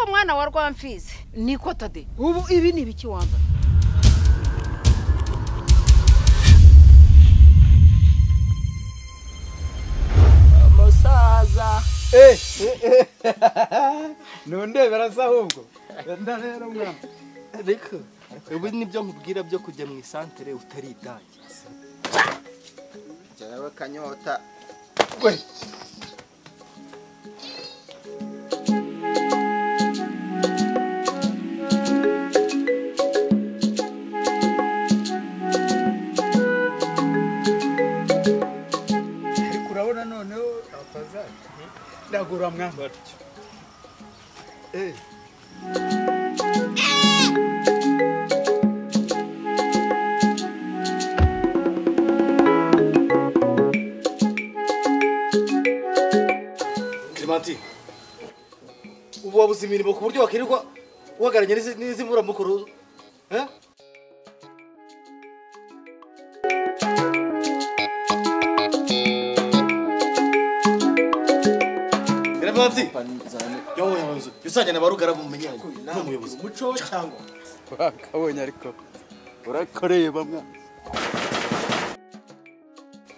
mwana wa rwamfizi ni ikota de ubu ibi ni ibiki wambara umusaza ntundebera se ahubwo wenda rero mwana ariko ubu nibyo nkubwira byo kujya mu isantere utaritangira jyawe kanyota ariko urabona noneho abazajya ntabwo uramwambara Clementi ubu wabuze imirimo ku buryo wakwirirwa uhagararanye n'izi- n'izi mburamukuru eh? Clementi yowe yabuze usangana barugara mumenye n'umuyobozi umuco cyangwa wakabonye ariko urakoreba mwana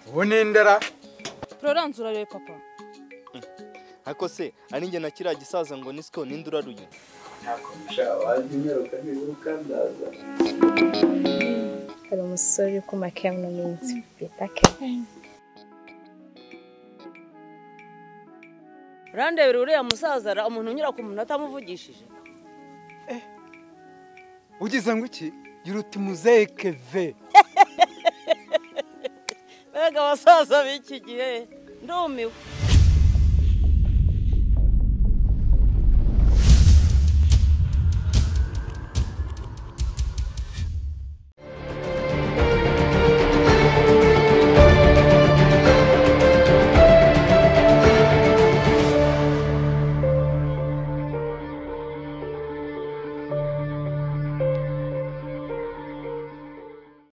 ubu ni indera Florence urarebe papa ako se ari njye na kiriya gisaza ngo ni siko ninde uraruye hari umusore uri kumakiya mu minsi bita kevin urandebera uriya musaza ra- umuntu unyura ku muntu atamuvugishije ugize ngo iki gira uti muzehe keve mbega abasaza b'iki gihe ndumiwe